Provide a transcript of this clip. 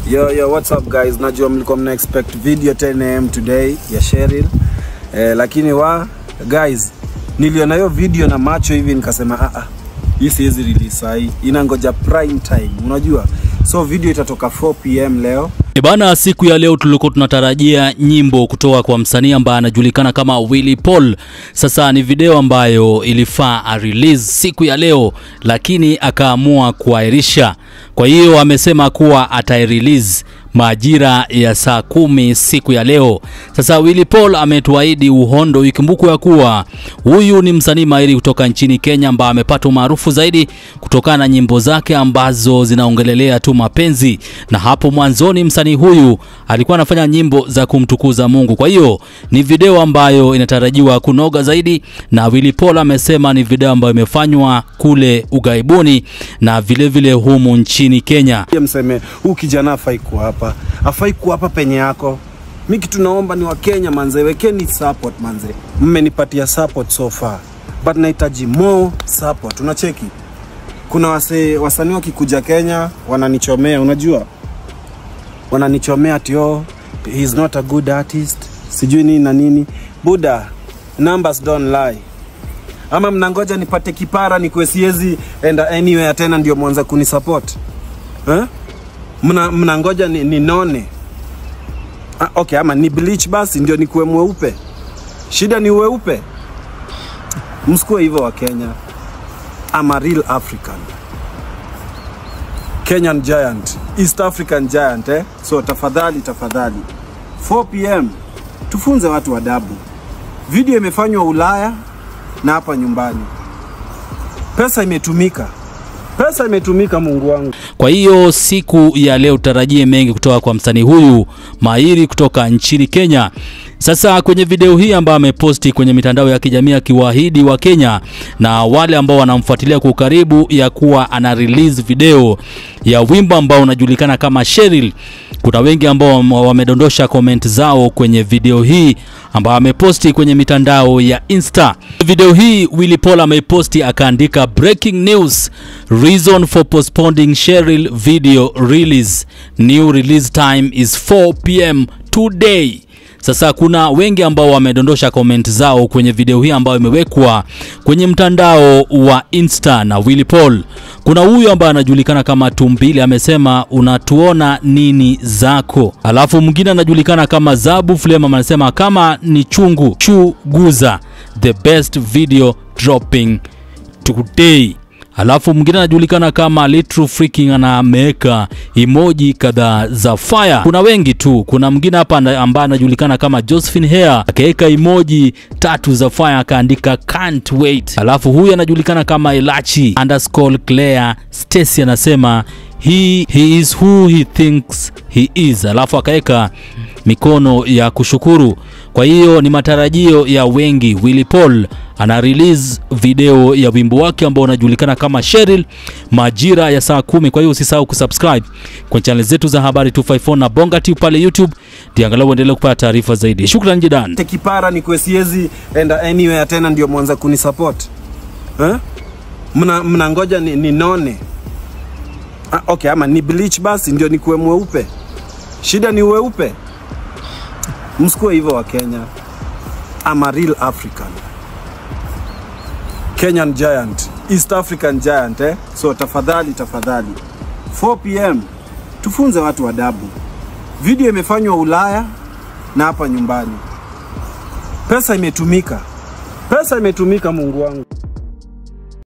Yo, yo, what's up guys? Najua mlikuwa mna expect video 10am today ya Cheryl. Eh, lakini wa guys, niliona hiyo video na macho hivi nikasema ah ah. Hii siwezi release sahi. Inangoja prime time, unajua? So video itatoka 4 pm leo. E bana, siku ya leo tulikuwa tunatarajia nyimbo kutoka kwa msanii ambaye anajulikana kama Willy Paul. Sasa ni video ambayo ilifaa a release siku ya leo, lakini akaamua kuahirisha. Kwa hiyo amesema kuwa atairelease majira ya saa kumi siku ya leo. Sasa Willy Paul ametuahidi uhondo, ikumbukwe ya kuwa huyu ni msanii mahiri kutoka nchini Kenya ambaye amepata umaarufu zaidi kutokana na nyimbo zake ambazo zinaongelelea tu mapenzi, na hapo mwanzoni msanii huyu alikuwa anafanya nyimbo za kumtukuza Mungu. Kwa hiyo ni video ambayo inatarajiwa kunoga zaidi, na Willy Paul amesema ni video ambayo imefanywa kule ugaibuni na vilevile vile humu nchini Kenya. Ye mseme huu kijana afai kuwa hapa, afai kuwa hapa penye yako. Mi kitu naomba ni Wakenya manze, wekeni support manze. Mmenipatia support so far, but nahitaji more support. Unacheki, kuna wase, wasanii wakikuja Kenya wananichomea, unajua wananichomea ati oh, he is not a good artist, sijui nini na nini. Buda, numbers don't lie ama mnangoja nipate kipara nikuwe siwezi enda anywhere tena ndio mwanza kunisupport eh? Mna, mnangoja ni, ninone ah, okay, ama ni bleach basi ndio nikuwe mweupe. Shida ni weupe, msikuwe hivyo wa Kenya. I'm a real African Kenyan giant, East African giant eh? So tafadhali tafadhali, 4 pm tufunze watu adabu. Video imefanywa Ulaya na hapa nyumbani. Pesa imetumika, pesa imetumika, Mungu wangu. Kwa hiyo siku ya leo tarajie mengi kutoka kwa msanii huyu mahiri kutoka nchini Kenya. Sasa kwenye video hii ambayo ameposti kwenye mitandao ya kijamii akiwaahidi wa Kenya na wale ambao wanamfuatilia kwa ukaribu ya kuwa ana release video ya wimbo ambao unajulikana kama Cheryl. Kuna wengi ambao wamedondosha comment zao kwenye video hii ambayo ameposti kwenye mitandao ya Insta. Video hii Willy Paul ameiposti akaandika breaking news reason for postponing Cheryl video release new release time is 4 pm today. Sasa kuna wengi ambao wamedondosha comment zao kwenye video hii ambayo imewekwa kwenye mtandao wa Insta na Willy Paul. Kuna huyu ambaye anajulikana kama Tumbili amesema unatuona nini zako. Alafu mwingine anajulikana kama Zabu Flema anasema kama ni chungu chuguza the best video dropping today. Alafu mwingine anajulikana kama Little Freaking ana ameweka emoji kadhaa za fire. Kuna wengi tu. Kuna mwingine hapa ambaye anajulikana kama Josephine Hair akaweka emoji tatu za fire akaandika can't wait. Alafu huyu anajulikana kama Elachi underscore Claire Stacy anasema he, he is who he thinks he is. Alafu akaweka mikono ya kushukuru. Kwa hiyo ni matarajio ya wengi. Willy Paul ana release video ya wimbo wake ambao unajulikana kama Cheryl majira ya saa kumi. Kwa hiyo usisahau kusubscribe kwenye channel zetu za habari 254 na Bonga TV pale YouTube, ndio angalau uendelee kupata taarifa zaidi. Shukrani jidan. Tekipara nikuwe siwezi enda anywhere tena ndio mwanza kunisupport eh? Mna, mnangoja ni, ninone ah, okay, ama ni bleach basi ndio nikuwe mweupe. Shida ni weupe, msikuwe hivyo wa Kenya. I'm a real African Kenyan giant, East African giant eh? So tafadhali tafadhali, 4 pm tufunze watu adabu. Video imefanywa Ulaya na hapa nyumbani. Pesa imetumika, pesa imetumika, Mungu wangu.